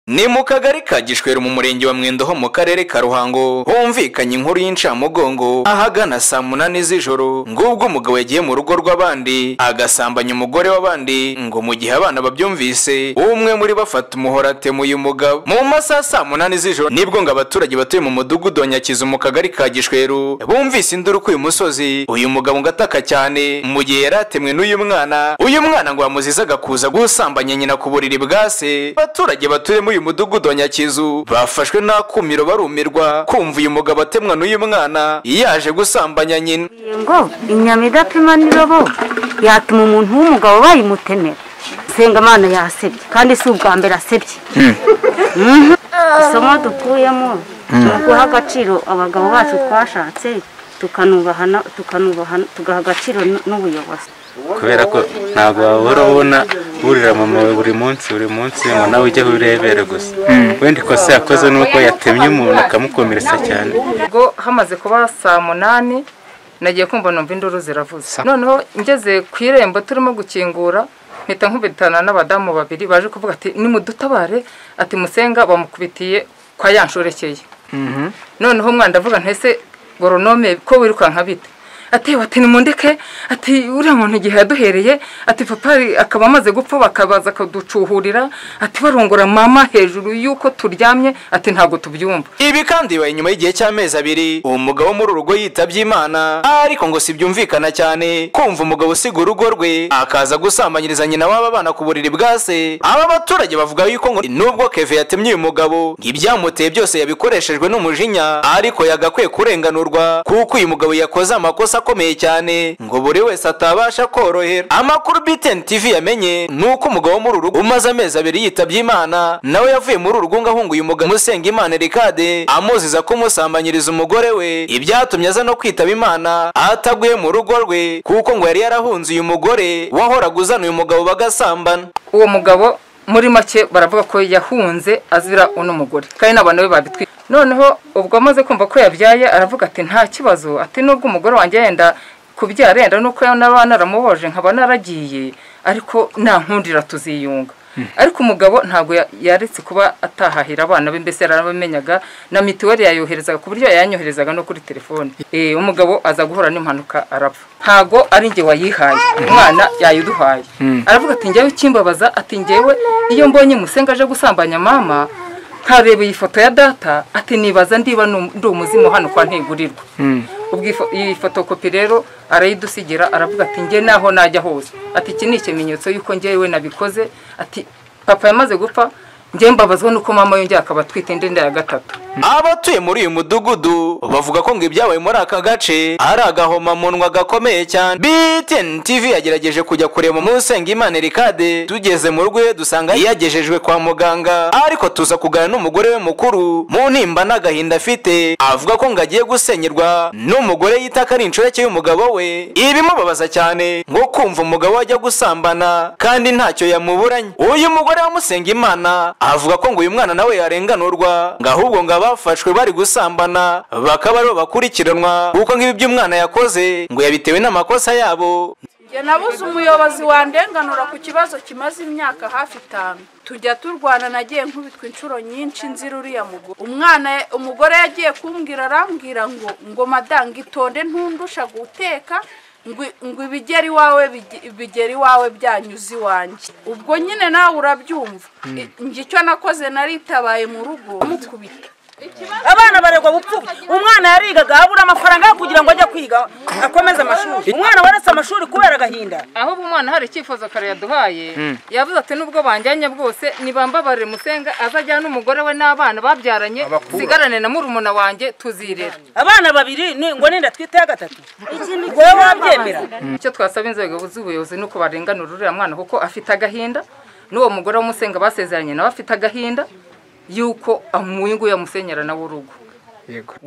ni mu kagari ka gishweru mu murenge wa mwendo ho mu karere ka ruhango humvikanye inkuru y'incamugongo ahagana saa munani z'ijoro ngubwo umugabo yagiye mu rugo rw'abandi agasambanya umugore w'abandi ngo mu gihe abana babyumvise umwe muri bafata umuhoro atemuye umugabo mu masaha saa munani z'ijoro nibwo ngo abaturage batuye mu mudugudu wa nyakizu mu kagari ka gishweru bumvise induru k'uyu musozi uyu mugabo ngo ataka cyane mu gihe yari atemwe n'uyu mwana uyu mwana ngo bamuzizaga kuza gusambanya nyina ku buriri bwa se abaturage batuye muri uyu mudugudu wa nyakizu bafashwe n'akumiro barumirwa kumva uyu mugabo atemwa n'uyu mwana yaje gusambanya nyina ngo inyama idapima n'irobo yatuma umuntu w'umugabo bayimutemera senga imana yasebye kandi si ubwa mbere asebye Mhm. isomo dukuyemo ni uguha agaciro abagabo bacu twashatse tukanubahana tukanubahana tugaha agaciro n- n'ubuyobozi kubera ko ntabwo wahora ubona burira mama wawe buri munsi buri munsi ngo nawe ujye urebere gusa wenda ikosa yakoze ni uko yatemye umuntu akamukomeretsa cyane ubwo hamaze kuba saa munani nagiye kumva numva induru ziravuze noneho ngeze ku irembo turimo gukingura mpita nkubitana n'abadamu babiri baje kuvuga ati nimudutabare ati musenga bamukubitiye kwa ya nshorekeye noneho umwana ndavuga ntese goronome ko wirukanka bite atewe ati nimundeke ati uriya muntu igihe yaduhereye ati papa akaba amaze gupfa bakabaza akaducuhurira ati barongora mama hejuru y'uko turyamye ati ntabwo tubyumva ibi kandi bibaye nyuma y'igihe cy'amezi abiri uwo mugabo muri urugo yitabye imana ariko ngo sibyumvikana cyane kumva umugabo usiga urugo rwe akaza gusambanyiriza nyina w'aba bana ku buriri bwa se aba baturage bavuga yuko ngo nubwo keve yatemye uyu mugabo ibyamuteye byose yabikoreshejwe n'umujinya ariko yagakwiye kurenganurwa kuko uyu mugabo yakoze amakosa akomeye cyane ngo buri wese atabasha korohera amakuru btn tv yamenye ni uko umugabo wo muri uru rugo umaze amezi abiri yitabye imana nawe yavuye muri uru rugo ngo ahunguye umugabo usenga imana erikade amuziza kumusambanyiriza umugore we ibyatumye aza no kwitaba imana ataguye mu rugo rwe kuko ngo yari yarahunze uyu mugore wahoraga uzana uyu mugabo bagasambana uwo mugabo muri make baravuga ko yahunze azira uno mugore kandi n'abantu be babitwi noneho ubwo amaze kumva ko yabyaye aravuga ati nta kibazo ati nubwo umugore wanjye yenda kubyara yenda nuko naba naramuboje nkaba naragiye ariko nankundira tuziyunga ariko umugabo ntabwo ya- yaretse kuba atahahira abana be mbese yarabamenyaga na mituweli yayoherezaga ku buryo yayanyoherezaga no kuri telefone Eh, umugabo aza guhura n'impanuka arapfa ntabwo ari njye wayihaye umwana yayiduhaye aravuga ati njyewe kimbabaza ati njyewe iyo mbonye musenga aje gusambanya mama nkareba iyi foto ya data ati nibaza ndiba nu- ndi umuzimu hano kwa ntigurirwa ubwo iyi fo- iyi fotokopi rero arayidusigira aravuga ati njye naho najya hose ati iki ni ikimenyetso y'uko njyewe nabikoze ati papa yamaze gupfa njye mbabazwa n'uko mama yongeye akaba atwite indi nda ya gatatu abatuye muri uyu mudugudu bavuga ko ngo ibyabaye muri aka gace ari agahomamunwa gakomeye cyane btn tv yagerageje kujya kureba umusenga imana erikade tugeze mu rugo iwe dusanga yagejejwe kwa muganga ariko tuza kuganira n'umugore we mukuru mu nimba n'agahinda afite avuga ko ngo agiye gusenyerwa n'umugore yita ko ari inshoreke y'umugabo we ibimubabaza cyane ngo kumva umugabo we ajya gusambana kandi ntacyo yamuburanye uyu mugore wamusenga imana avuga ko ngo uyu mwana nawe yarenganurwa ngo ahubwo ngo abafashwe bari gusambana bakaba aribo bakurikiranwa kuko nk'ibi by'umwana yakoze ngo yabitewe n'amakosa yabo njye nabuze umuyobozi wandenganura ku kibazo kimaze imyaka hafi itanu tujya turwana nagiye nkubitwa inshuro nyinshi nzira uriya mugore umwana umugore yagiye kumbwira arambwira ngo ngo madanga itonde ntundusha guteka ngo ngo ibigera iwawe bige- bigera iwawe byanyuze iwanjye ubwo nyine nawe urabyumva I- njye icyo nakoze naritabaye mu rugo mukubita abana baregwa gupfuba umwana yarigaga abura amafaranga yo kugira ngo ajye kwiga akomeze amashuri umwana waretse amashuri kubera agahinda aho ubu umwana hari icyifuzo kare yaduhaye yavuze ati nubwo banjyanye bwose nibambabarire musenga azajyane n'umugore we n'abana babyaranye sigarane na murumuna wanjye tuzirera abana babiri ni- ngo ninda twite ya gatatu wowe wabyemera icyo twasaba inzego z'ubuyobozi ni uko barenganura uriya mwana kuko afite agahinda n'uwo mugore w'umusenga basezeranye nawe afite agahinda y'uko amwingu yamusenyera nawe urugo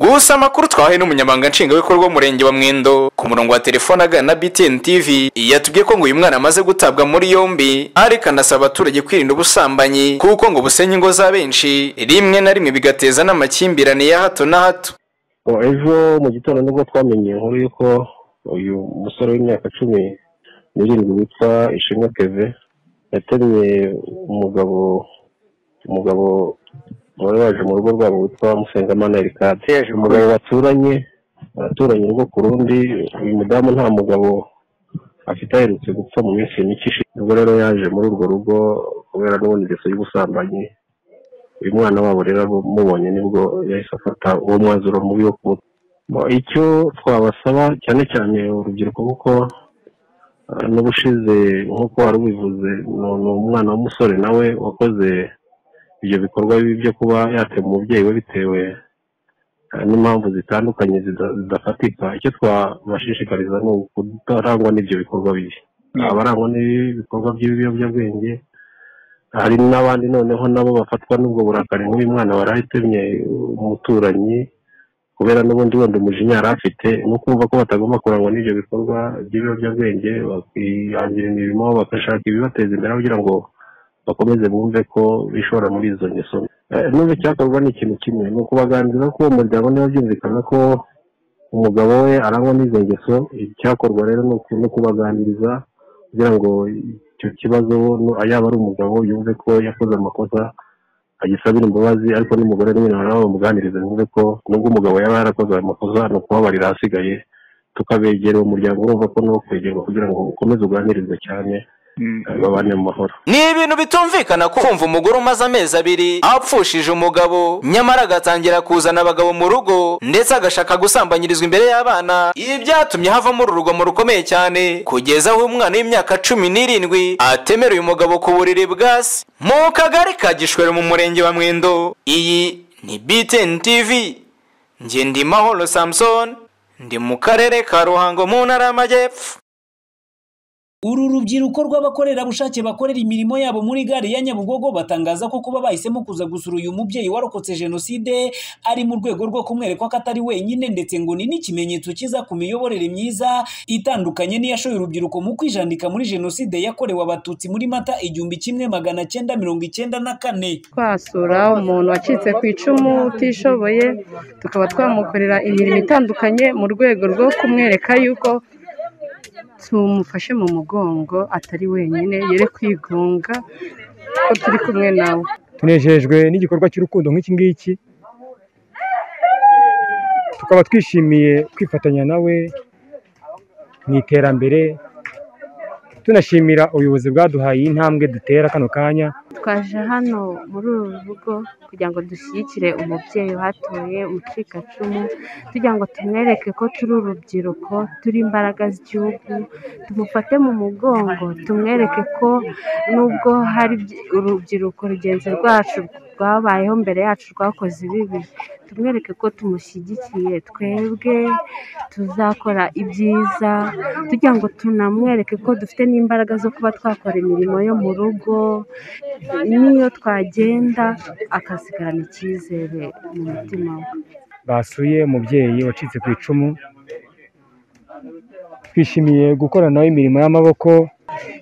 gusa amakuru twahaye n'umunyamabanga nshingwabikorwa w'umurenge wa mwendo ku murongo wa telefone agana na btn tv yatubwiye ko ngo uyu mwana amaze gutabwa muri yombi ariko anasaba abaturage kwirinda ubusambanyi kuko ngo busenya ingo za benshi rimwe na rimwe bigateza n'amakimbirane ya hato na hato Oh, ejo mu gitondo nibwo twamenye inkuru y'uko uyu musore w'imyaka cumi n'irindwi witwa ishimwe keve yatemye umugabo umugabo wari waje mu rugo rwabo witwa musengamana erikade yaje umugabo baturanye baraturanye urugo ku rundi uyu mudamu nta mugabo afite aherutse gupfa mu minsi mike ishize ubwo rero yaje muri urwo rugo kubera n'ubundeso y'ubusambanyi uyu mwana wabo rero mubonye nibwo yahise afata uwo mwanzuro mubi wo kumuta Bo, icyo twabasaba cyane cyane urubyiruko kuko ah, n'ubushize nk'uko wari ubivuze ni ni umwana w'umusore nawe wakoze ibyo bikorwa bibi byo kuba yatema umubyeyi we bitewe ah, n'impamvu zitandukanye zida- zidafatika icyo twabashishikariza ni ukutarangwa n'ibyo bikorwa bibi abarangwa n'ibikorwa by'ibiyobyabwenge hari n'abandi noneho nabo bafatwa n'ubwo burakari nk'uyu mwana warahitemye umuturanyi kubera n'ubundi wenda umujinya yari afite ni ukumva ko batagomba kurangwa n'ibyo bikorwa by'ibiyobyabwenge bakihangira imirimo bagashaka ibibateza imbere kugira ngo bakomeze bumve ko bishora muri izo ngeso mbi. Eh, n'ubu icyakorwa ni ikintu kimwe ni ukubaganiriza ko uwo muryango niba byumvikana ko umugabo we arangwa n'izo ngeso icyakorwa rero ni uku- ni ukubaganiriza kugira ngo icyo kibazo nu- yaba ari umugabo yumve ko yakoze amakosa agisabira imbabazi ariko n'umugore nyine nawe bamuganiriza yumve ko nubwo umugabo yaba yarakoze ayo makosa ni ukubabarira ahasigaye tukabegera uwo muryango urumva ko ni uwo kwegerwa kugira ngo ukomeze uganirizwe cyane eh, babane mu mahoro Ni ibintu bitumvikana kumva umugore umaze amezi abiri apfushije umugabo nyamara agatangira kuzana abagabo mu rugo ndetse agashaka gusambanyirizwa imbere y'abana ibi byatumye havamo urugomo rukomeye cyane kugeza aho umwana w'imyaka cumi n'irindwi atemera uyu mugabo ku buriri bwa se mu kagari ka gishwero mu murenge wa mwendo iyi ni btn tv njye ndi mahoro samson ndi mu karere ka ruhango mu ntara y'amajyepfo uru rubyiruko rw'abakorerabushake bakorera imirimo yabo muri gare ya nyabugogo batangaza ko kuba bahisemo kuza gusura uyu mubyeyi warokotse jenoside ari mu rwego rwo kumwereka ko atari wenyine ndetse ngo ni n'ikimenyetso cyiza ku miyoborere myiza itandukanye n'iyashoye urubyiruko mu kwijandika muri jenoside yakorewe abatutsi muri mata igihumbi kimwe magana cyenda mirongo icyenda na kane twasura umuntu wacitse ku icumu utishoboye tukaba twamukorera imirimo itandukanye mu rwego rwo kumwereka yuko tumufashe mu mugongo atari wenyine yere kwigunga ko turi kumwe nawe tunejejwe n'igikorwa cy'urukundo nk'iki ngiki tukaba twishimiye kwifatanya nawe mu iterambere tunashimira ubuyobozi bwaduhaye iyi ntambwe dutera kano kanya twaje hano muri uru rugo kugira ngo dushyigikire umubyeyi uhatuye umucikacumu tugira ngo tumwereke ko turi urubyiruko turi imbaraga z'igihugu tumufate mu mugongo tumwereke ko nubwo hari byi- urubyiruko rugenzi rwacu rwabayeho mbere yacu rwakoze ibibi tumwereke ko tumushyigikiye twebwe tuzakora ibyiza tugira ngo tunamwereke ko dufite n'imbaraga zo kuba twakora imirimo yo mu rugo n'iyo twagenda akasigarana icyizere mu mutima we basuye umubyeyi wacitse ku icumu twishimiye gukorana nawe imirimo y'amaboko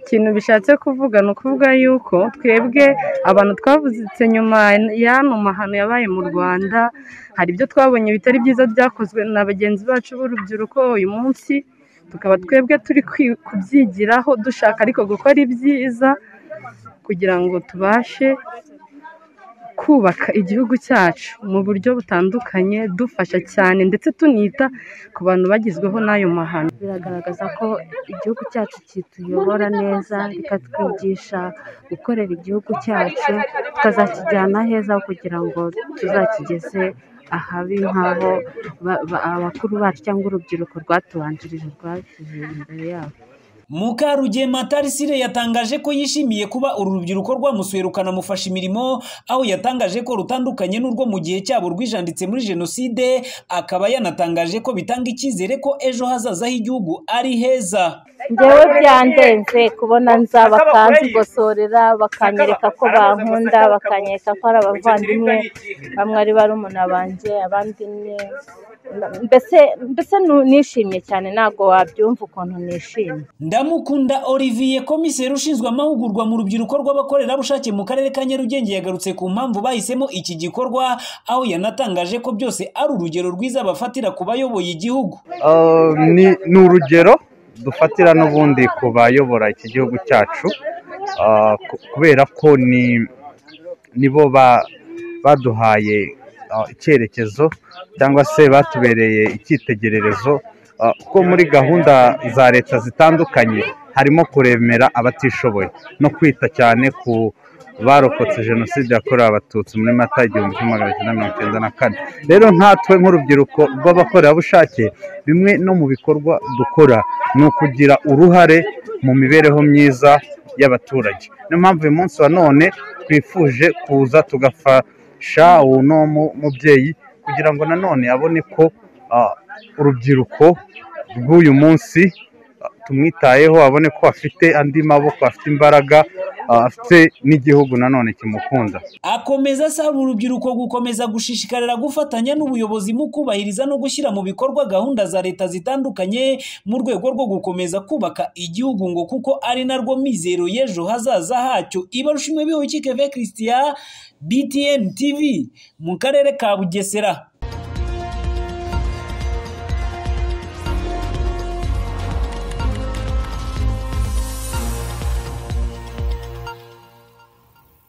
ikintu bishatse kuvuga ni ukuvuga yuko twebwe abantu twavutse nyuma y'ano mahano yabaye mu rwanda hari ibyo twabonye bitari byiza byakozwe na bagenzi bacu b'urubyiruko uyu munsi tukaba twebwe turi kwi- kubyigiraho dushaka ariko gukora ibyiza kugira ngo tubashe kubaka igihugu cyacu mu buryo butandukanye dufasha cyane ndetse tunita ku bantu bagizweho n'ayo mahano biragaragaza ko igihugu cyacu kituyobora neza bikatwigisha gukorera igihugu cyacu tukazakijyana heza aho kugira ngo tuzakigeze ahabi nk'aho ba- ba- abakuru bacu cyangwa urubyiruko rwatubanjirije rwashyize imbere yabo Mukarugema Tarisire yatangaje ko yishimiye kuba uru rubyiruko rwamusuye rukanamufasha imirimo aho yatangaje ko rutandukanye n'urwo mu gihe cyabo rwijanditse muri jenoside akaba yanatangaje ko bitanga icyizere ko ejo hazaza h'igihugu ari heza njyewe byandenze kubona nza bakanzigosorera bakanyereka ko bankunda bakanyereka ko ari abavandimwe bamwe ari barumuna banjye abandi ni mbese mbese nu- nishimye cyane ntabwo wabyumva ukuntu nishimye Ndamukunda Olivier komiseri ushinzwe amahugurwa mu rubyiruko rw'abakorerabushake mu karere ka Nyarugenge yagarutse ku mpamvu bahisemo iki gikorwa aho yanatangaje ko byose ari urugero rwiza bafatira ku bayoboye igihugu Uh, ni ni urugero dufatira n'ubundi ku bayobora iki gihugu cyacu uh, ku- kubera ko ni nibo ba- baduhaye ah, icyerekezo cyangwa se batubereye icyitegererezo ah, kuko muri gahunda za leta zitandukanye harimo kuremera abatishoboye no kwita cyane ku barokotse jenoside yakorewe abatutsi muri mata igihumbi kimwe magana cyenda mirongo icyenda na kane rero nkatwe nk'urubyiruko rw'abakorerabushake bimwe no mu bikorwa dukora ni ukugira uruhare mu mibereho myiza y'abaturage niyo mpamvu uyu munsi wa none twifuje kuza tugafasha uno mu- mubyeyi kugira ngo nanone abone ko ah, urubyiruko rw'uyu munsi ah, tumwitayeho abone ko afite andi maboko afite imbaraga ah, afite n'igihugu nanone kimukunda akomeza asaba urubyiruko gukomeza gushishikarira gufatanya n'ubuyobozi mu kubahiriza no gushyira mu bikorwa gahunda za leta zitandukanye mu rwego rwo gukomeza kubaka igihugu ngo kuko ari narwo mizero y'ejo hazaza hacyo ibarushimwe bihuye keve christian btn tv mu karere ka bugesera